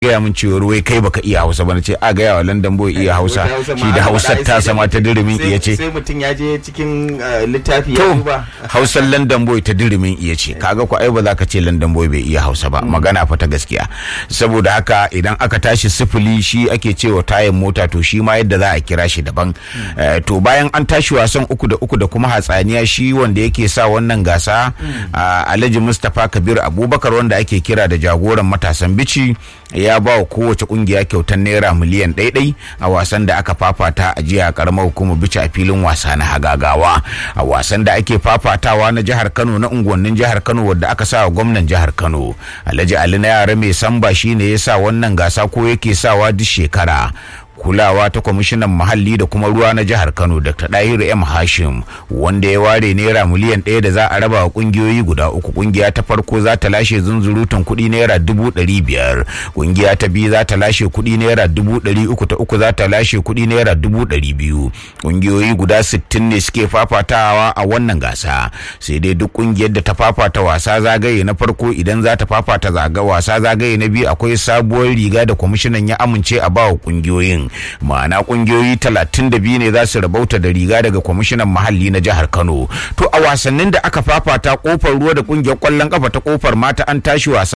gaya min cewar wai kai baka iya hausa ba na ce a gaya wa london boy iya hausa shi da hausar ta sama ta dirimin iya ce sai mutum ya je cikin littafi ya to duba hausar london boy ta dirimin iya ce kaga ko ai ba za ka ce london boy bai iya hausa ba magana fa ta gaskiya saboda haka idan aka tashi sifili shi ake cewa tayan mota to shi ma yadda za a kira shi daban Eh, to bayan an tashi wasan uku da uku da kuma hatsaniya shi wanda yake sa wannan gasa ah, alhaji mustapha kabir abubakar wanda ake kira da jagoran matasan bici ya ba wa kowace kungiya kyautar naira miliyan ɗaiɗai a wasan da aka fafata a jiya a karamar hukumar bici a filin wasa na hagagawa a wasan da ake fafatawa na jihar kano na unguwannin jihar kano wadda aka sa wa gwamnan jihar kano alhaji ali na yara mai samba shine ya sa wannan gasa ko yake sawa duk shekara kulawa ta kwamishinan muhalli da kuma ruwa na jihar kano dr dahiru m hashim wanda ya ware naira miliyan ɗaya da za a raba wa kungiyoyi guda uku kungiya ta farko za ta lashe zunzurutun kuɗi naira dubu ɗari biyar kungiya ta biyu za ta lashe kuɗi naira dubu ɗari uku ta uku za ta lashe kuɗi naira dubu ɗari biyu kungiyoyi guda sittin ne suke fafatawa a wannan gasa sai dai duk kungiyar da ta fafata wasa zagaye na farko idan za ta fafata zaga wasa zagaye na biyu akwai sabuwar riga da kwamishinan ya amince a bawa kungiyoyin ma'ana kungiyoyi talatin da biyu ne za su rabauta da riga daga kwamishinan muhalli na jihar kano to a wasannin da aka fafata kofar ruwa da kungiyar kwallon kafa ta kofar mata an tashi wasa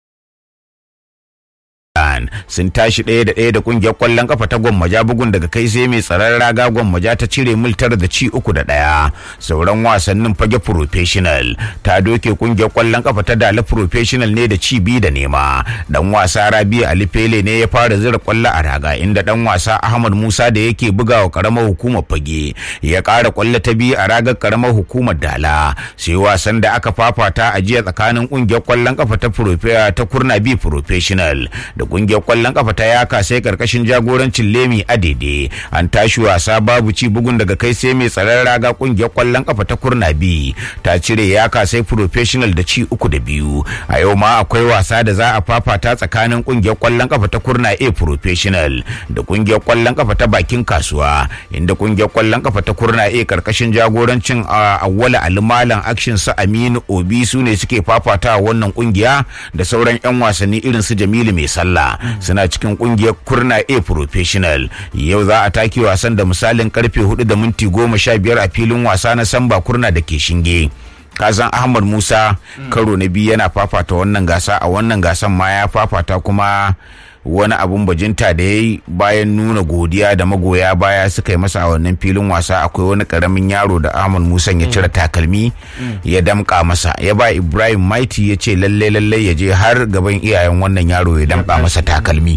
Iran sun tashi ɗaya da ɗaya da ƙungiyar ƙwallon ƙafa ta gwammaja bugun daga kai sai mai tsaron raga gwammaja ta cire miltar da ci uku da ɗaya sauran wasannin fage professional ta doke ƙungiyar ƙwallon ƙafa ta dala professional ne da ci biyu da nema dan wasa rabi ali pele ne ya fara zira ƙwallo a raga inda dan wasa ahmad musa da yake bugawa ƙaramar hukumar fage ya ƙara ƙwallo ta biyu a ragar ƙaramar hukumar dala sai wasan da aka fafata a jiya tsakanin ƙungiyar ƙwallon ƙafa ta profe- ta kurna bi professional da kungiyar kwallon kafa ta yaka sai karkashin jagorancin lemi adede an tashi wasa babu ci bugun daga kai sai mai tsaron raga kungiyar kwallon kafa ta kurna bi ta cire yaka sai professional da ci uku da biyu a yau ma akwai wasa da za a fafata tsakanin kungiyar kwallon kafa ta kurna a professional da kungiyar kwallon kafa ta bakin kasuwa inda kungiyar kwallon kafa ta kurna a karkashin jagorancin awwala alimalan action sa aminu obi su ne suke fafata wannan kungiya da sauran yan wasanni irin su jamilu mai sallah suna cikin kungiyar kurna a professional yau za a take wasan da misalin karfe 4 da minti goma sha biyar a filin wasa na samba kurna da ke shinge kazan ahmad musa karo na biyu yana fafata wannan gasa a wannan gasan ma ya fafata kuma wani abun bajinta da ya yi bayan nuna godiya da magoya baya suka yi masa a wannan filin wasa akwai wani karamin yaro da ahmad musa ya cire takalmi ya damka masa ya ba ibrahim maiti ya ce lalle lalle ya je har gaban iyayen wannan yaro ya damka masa takalmi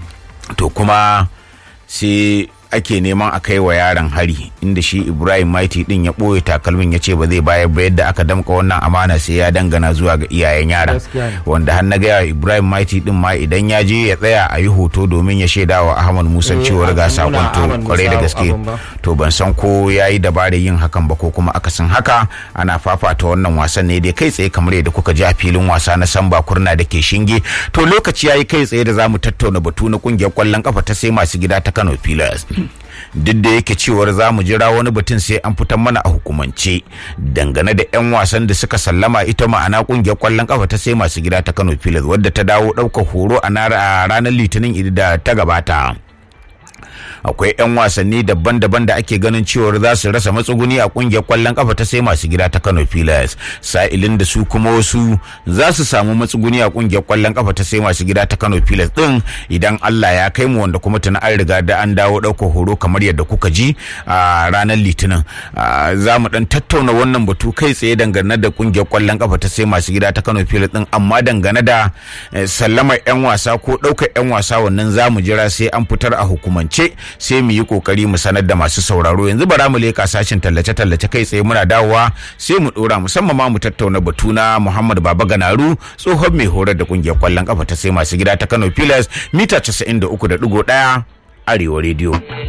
to kuma sai ake neman a kai wa yaron hari inda shi ibrahim maiti din ya ɓoye takalmin ya ce ba zai bayar ba yadda aka damka wannan amana sai ya dangana zuwa ga iyayen yaron wanda har na gaya ibrahim maiti din ma idan ya je ya tsaya a yi hoto domin ya shaida wa ahmad musa cewar ga sakon to kwarai da gaske to ban san ko ya yi dabarar yin hakan ba ko kuma akasin haka ana fafata wannan wasan ne dai kai tsaye kamar yadda kuka ji a filin wasa na samba kurna da ke shinge to lokaci ya yi kai tsaye da za mu tattauna batu na kungiyar kwallon kafa ta sai masu gida ta kano pillars duk da yake cewar za mu jira wani batun sai an fitar mana a hukumance dangane da 'yan wasan da suka sallama ita ma'ana kungiyar kwallon kafa ta sai masu gida ta kano pilas wadda ta dawo ɗaukar horo a ranar litinin da ta gabata akwai 'yan wasanni daban-daban da ake ganin cewar za su rasa matsuguni a kungiyar kwallon kafa ta sai masu gida ta Kano Pillars sa'ilin da su kuma wasu za su samu matsuguni a kungiyar kwallon kafa ta sai masu gida ta Kano Pillars din idan Allah ya kai mu wanda kuma tuna an riga da an dawo ɗaukar horo kamar yadda kuka ji a ranar litinin za mu dan tattauna wannan batu kai tsaye dangane da kungiyar kwallon kafa ta sai masu gida ta Kano Pillars din amma dangane da sallamar 'yan wasa ko ɗaukar 'yan wasa wannan za mu jira sai an fitar a hukumance sai mu yi kokari mu sanar da masu sauraro yanzu bara mu leka sashin tallace-tallace kai tsaye muna dawowa sai mu dora musamman ma mu tattauna batu na Muhammad Baba Ganaru tsohon mai horar da kungiyar kwallon kafa ta sai masu gida ta Kano Pillars mita 93.1 Arewa Radio.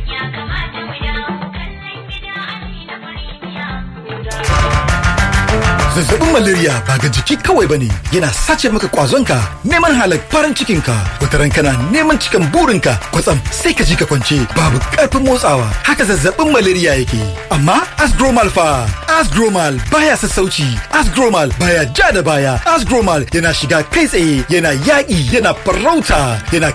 zazzabin malaria ba ga jiki kawai bane yana sace maka kwazonka neman halar farin cikinka wataran kana neman cikan burinka kwatsam sai ka ji ka kwance babu karfin motsawa haka zazzabin malaria yake amma asgromal fa asgromal baya sassauci asgromal baya ja da baya asgromal yana shiga kai tsaye yana yaƙi yana farauta yana